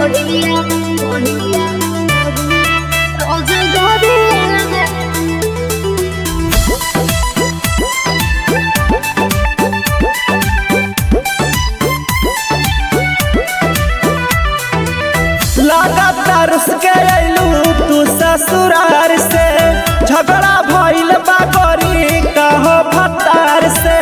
कोढ़िया कोढ़िया रोज गोदिया लगातार उसके अइलू तू ससुरार से झगड़ा भइल बा गरी कहो भतार से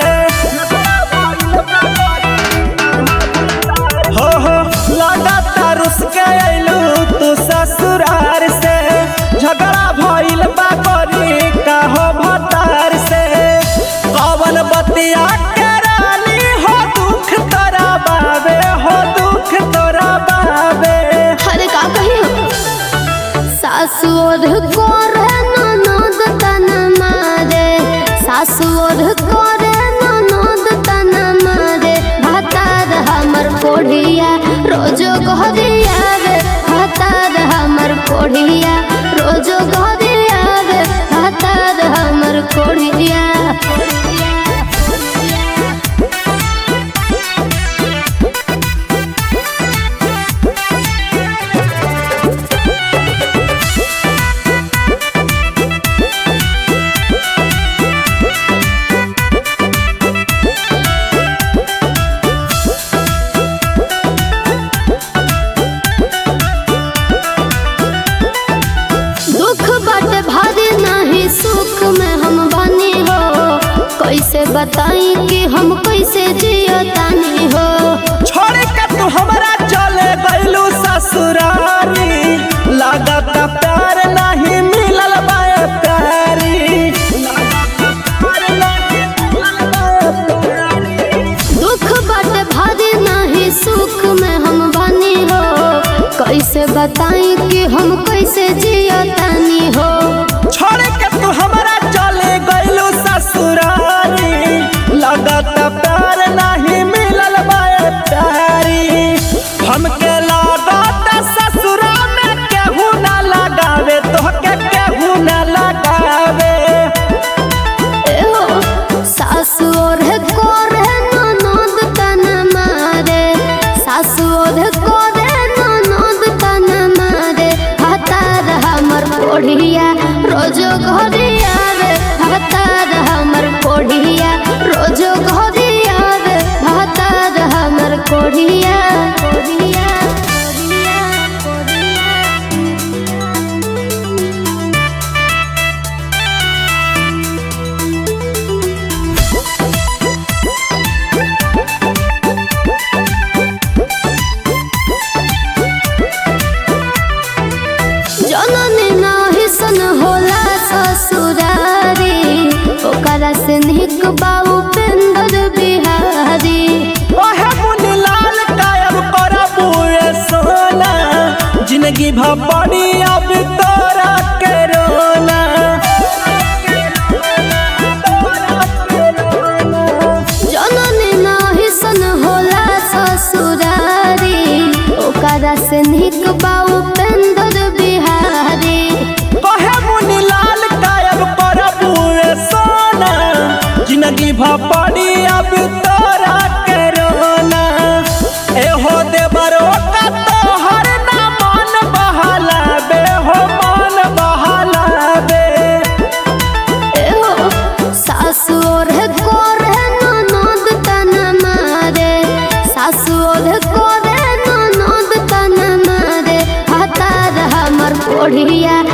हो हो लगातार उसके अइलू तू ससुरार से झगड़ा भइल बा गरी कहो भतार से कवन बतिया के रानी हो दुख तोरा बाबे हो दुख तोरा बाबे अरे का कही हो सासुर करे ननद तन मारे सासुर करे ननद तन मारे भातार हमर कोढ़िया रोजो गोदिया रे भातार हमर कोढ़िया रोजो गोदिया रे भातार हमर कोढ़िया दुख बाटे भारी नहीं सुख में हम बनी हो कैसे बताई कि हम कैसे जियो तानी हो छोड़ के तू हमरा चले गइलू ससुरारी लागत प्यार नहीं मिलल बाए प्यारी दुख बाटे भारी नहीं सुख में हम बनी हो कैसे बताई कि हम कैसे जियो तानी हो छोड़ के तू हमरा चले गइलू ससुरारी लागत प्यार नहीं मिलल बाए प्यारी हमके लागत ससुरा में केहू ना लगावे तोहके केहू ना लगावे एहो सासु और कोरे ननद तन मारे सासु और कोरे ननद तन मारे हतार हमर कोढ़िया रोजो घरिया रे हतार हमर कोढ़िया रोजो घरिया रे हतार हमर कोढ़िया कोढ़िया कोढ़िया कोढ़िया जननी नाही सन होला ससुरारी ओकरा से निक बाबू पेंदर बिहारी ओहे मुनि लाल कायम करबू ए सोना जिंदगी भ पड़ी अब तोरा के रोना जननी नाही सन होला ससुरारी ओकरा से निक बाबू पेंदर बिहारी ओहे मुनि लाल कायम करबू ए सोना जिंदगी भ पड़ी अब तोरा के रोना एहो देवरो का तोहर ना मन बहलाबे हो मन बहलाबे एहो सासु और कोरे ननद तन मारे सासु और कोरे ननद तन मारे हतार हमर कोढ़िया